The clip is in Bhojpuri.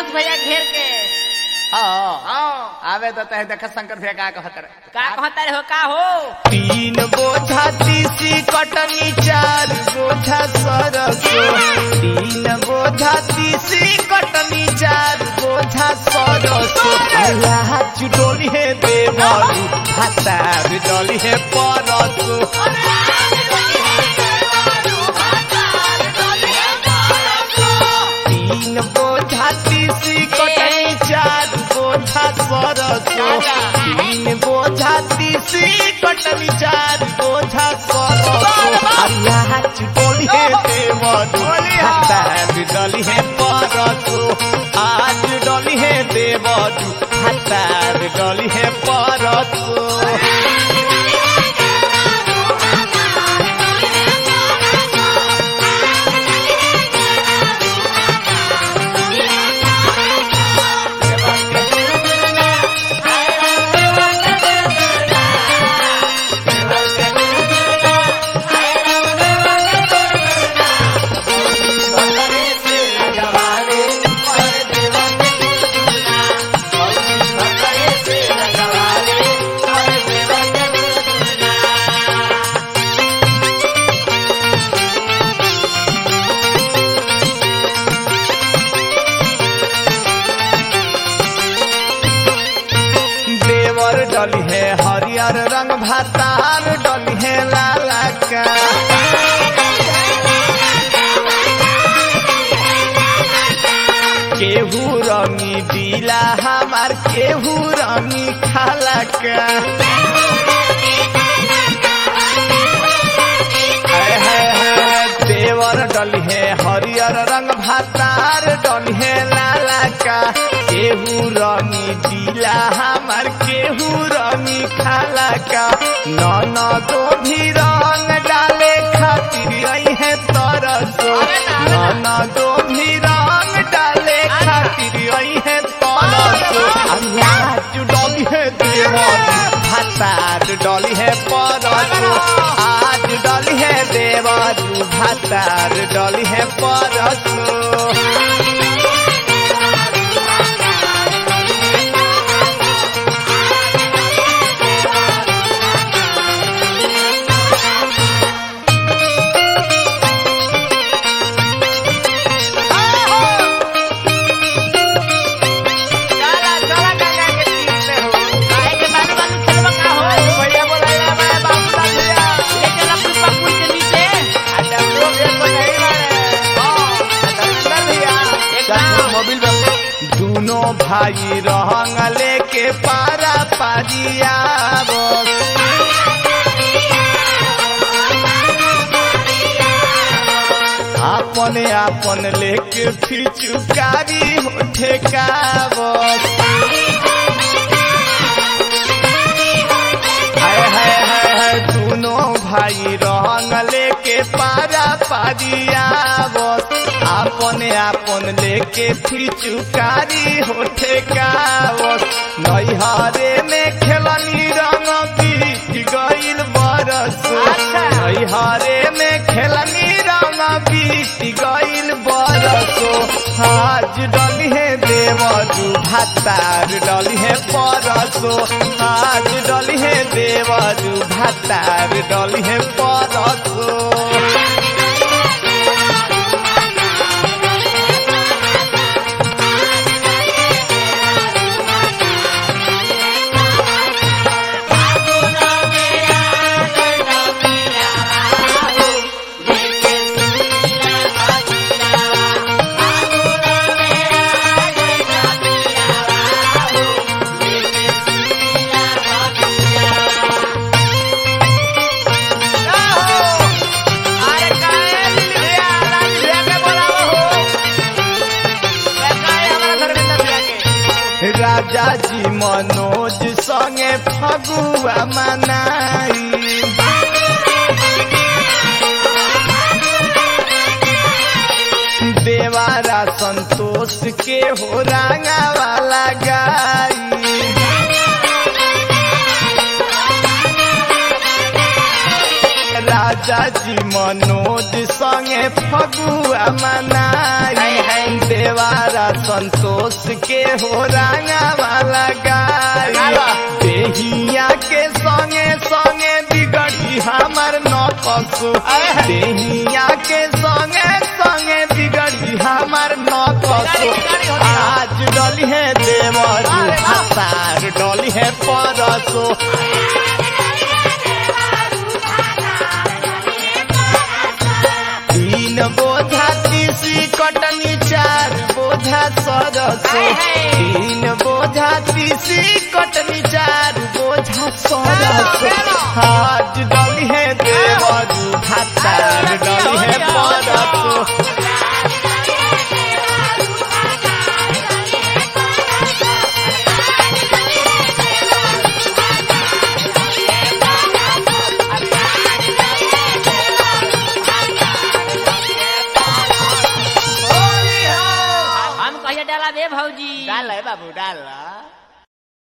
संतोष भैया घेर के हाँ हाँ आवे तो तहे देख शंकर भैया का कहत रहे का कहता रे हो का हो तीन बोझा तीसी कटनी चार बोझा सरसो तीन बोझा तीसी कटनी चार बोझा सरसो अल्लाह चुडोली है देवरू भातार डोली है परसो तीन बोझा तीसी कटनी चार बोझा सरसो तीन बोझा तीसी कटनी चार बोझा सरसो अल्लाह चुडोली है देवरू भातार डोली है परसो आज डोली है देवरू भातार डोली है परसो देवर डली है हरियर रंग भातार डली है लाला का केहू रंगी दिला हमार केहू रंगी खाला का हाय हाय हाय, देवर डली है हरियर रंग भातार डली है लाला का केहू रंगी दिला हमार केहू रंगी खाला का नन दो भी रंग डाले खातिर आई है तरसो नन दो भी रंग डाले खातिर आई है तरसो आज डली है देवर भातार डली है परसो आज डली है देवर भातार डली है परसो चला चला गंगा के तीर पे हो काहे के बालू बालू खेलवा का हो भैया बोला रे मैं बाबूलाल भैया ले चला पुष्पा पुल के नीचे अच्छा लोग एक को नहीं मारे हां अच्छा भैया एकदम। मोबाइल में दोनों भाई रहंग लेके पारा पारिया बस अपने अपन लेके फिचुकारी होठे का बस हाय हाय हाय हाय दोनों भाई रंग लेके पारा पारिया बस अपने अपन लेके फिचुकारी होठे का बस नैहरे में खेलनी रंग बीत गइल बरस नैहरे में खेलनी रंग बीत गइल बरसो आज डली है देवरू भातार डली है परसो आज डली है देवरू भातार डली है परसो अरे काहे दिल भैया राज भैया के बोलावो हो ए काहे हमारा धर्मेंद्र भैया के राजा जी मनोज संगे फगुआ मनाई देवारा संतोष के हो रांगा वाला गाई राज राजा जी मनोज संगे फगुआ मनाई देवारा संतोष के हो रंगा वाला गाई देहिया के संगे संगे बिगड़ी हमर नकसु देहिया के संगे संगे बिगड़ी हमर नकसु आज डली है देवर भातार डली है परसो तीन बोझा तीसी कटनी चार बोझा सरसो तीन बोझा तीसी कटनी चार बोझा सरसो आज डली है देवरू भातार डली है परसो हम कहिए डाला बे भौजी डाल है बाबू डाल